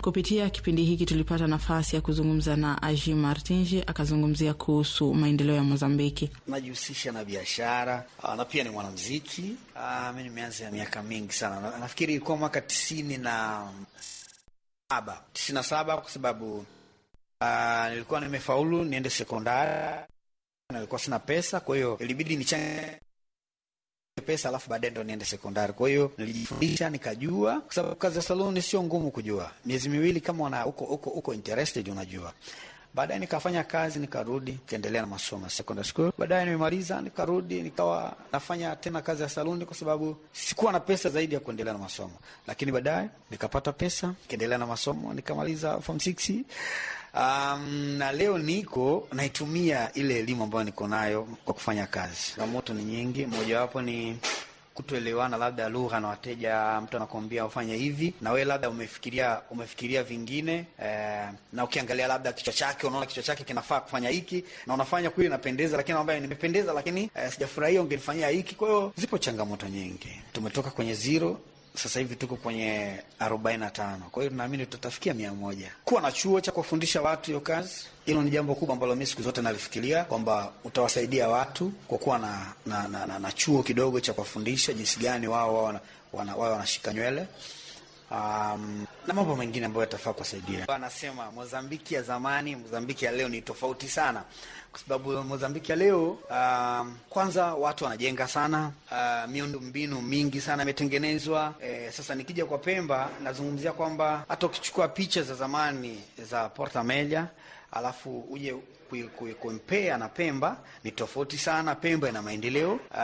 Kupitia kipindi hiki tulipata nafasi ya kuzungumza na Aji Martinji, akazungumzia kuhusu maendeleo ya Mozambiki. Najihusisha na biashara na pia ni mwanamziki. Mi nimeanza ya miaka mingi sana, nafikiri ilikuwa mwaka tisini na saba tisini na saba kwa sababu uh, nilikuwa nimefaulu niende sekondari, nilikuwa sina pesa, kwa hiyo ilibidi nichange pesa alafu baadaye ndo niende sekondari. Kwa hiyo nilijifundisha nikajua, kwa sababu kazi ya saluni sio ngumu kujua. Miezi miwili kama una uko uko uko interested unajua. Baadaye nikafanya kazi nikarudi, nikaendelea na masomo secondary school. Baadaye nimemaliza nikarudi, nikawa nafanya tena kazi ya saluni, kwa sababu sikuwa na pesa zaidi ya kuendelea na masomo, lakini baadaye nikapata pesa, nikaendelea na masomo, nikamaliza form 6 Um, na leo niko naitumia ile elimu ambayo niko nayo kwa kufanya kazi. Changamoto ni nyingi, mojawapo ni kutoelewana labda lugha na wateja. Mtu anakuambia ufanye hivi na wewe labda umefikiria umefikiria vingine eh, na ukiangalia labda kichwa chake unaona kichwa chake kinafaa kufanya hiki na unafanya kweli inapendeza, lakini ambaye nimependeza, lakini eh, sijafurahia, ungenifanyia hiki. Kwa hiyo zipo changamoto nyingi, tumetoka kwenye zero sasa hivi tuko kwenye arobaini na tano. Kwa hiyo tunaamini tutafikia mia moja. Kuwa na chuo cha kuwafundisha watu hiyo kazi, hilo ni jambo kubwa ambalo mi siku zote nalifikiria kwamba utawasaidia watu kwa kuwa na, na, na, na, na chuo kidogo cha kuwafundisha jinsi gani wao wao wana, wanashika nywele um, na mambo mengine ambayo yatafaa kuwasaidia. Anasema Mozambiki ya zamani, Mozambiki ya leo ni tofauti sana kwa sababu Mozambiki ya leo um, kwanza watu wanajenga sana uh, miundo mbinu mingi sana imetengenezwa. E, sasa nikija kwa Pemba nazungumzia kwamba hata ukichukua picha za zamani za Porta Meja alafu uje kumpea na Pemba ni tofauti sana. Pemba ina maendeleo uh,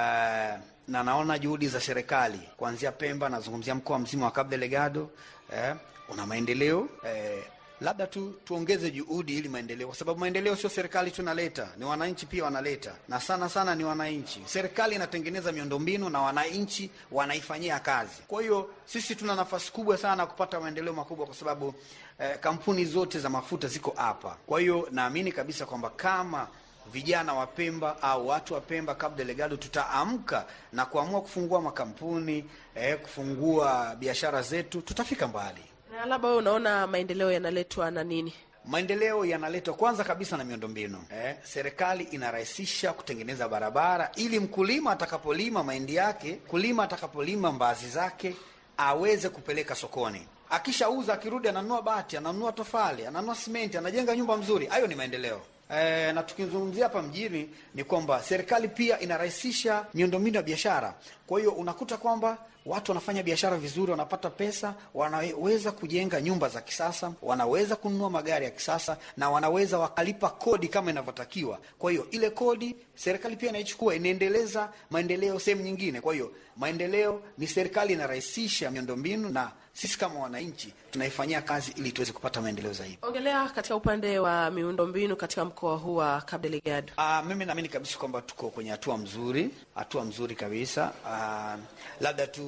na naona juhudi za serikali kuanzia Pemba, nazungumzia mkoa mzima wa Cabo Delgado eh, una maendeleo eh, labda tu tuongeze juhudi ili maendeleo, kwa sababu maendeleo sio serikali tu inaleta, ni wananchi pia wanaleta, na sana sana ni wananchi. Serikali inatengeneza miundombinu na wananchi wanaifanyia kazi. Kwa hiyo sisi tuna nafasi kubwa sana kupata maendeleo makubwa, kwa sababu eh, kampuni zote za mafuta ziko hapa. Kwa hiyo naamini kabisa kwamba kama vijana wa Pemba au watu wa Pemba Cabo Delgado tutaamka na kuamua kufungua makampuni eh, kufungua biashara zetu, tutafika mbali. Na labda wewe unaona maendeleo yanaletwa na nini? Maendeleo yanaletwa kwanza kabisa na miundombinu eh. Serikali inarahisisha kutengeneza barabara ili mkulima atakapolima mahindi yake, kulima atakapolima mbaazi zake aweze kupeleka sokoni. Akishauza akirudi, ananunua bati, ananunua tofali, ananunua simenti, anajenga nyumba mzuri. Hayo ni maendeleo. E, na tukizungumzia hapa mjini ni kwamba serikali pia inarahisisha miundombinu ya biashara. Kwa hiyo unakuta kwamba watu wanafanya biashara vizuri, wanapata pesa, wanaweza kujenga nyumba za kisasa, wanaweza kununua magari ya kisasa na wanaweza wakalipa kodi kama inavyotakiwa. Kwa hiyo ile kodi serikali pia inaichukua, inaendeleza maendeleo sehemu nyingine. Kwa hiyo maendeleo ni serikali inarahisisha miundombinu na sisi kama wananchi tunaifanyia kazi ili tuweze kupata maendeleo zaidi. Ongelea katika upande wa miundombinu katika mkoa huu wa Cabo Delgado. Uh, mimi naamini kabisa kwamba tuko kwenye hatua mzuri, hatua mzuri kabisa. Uh, labda tu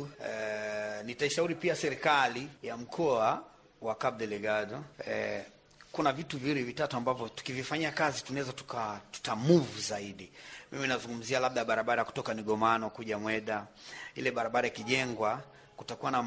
uh, nitaishauri pia serikali ya mkoa wa Cabo Delgado uh, kuna vitu viwili vitatu ambavyo tukivifanyia kazi tunaweza tuka tuta move zaidi. Mimi nazungumzia labda barabara kutoka Nigomano kuja Mweda, ile barabara ikijengwa kutakuwa na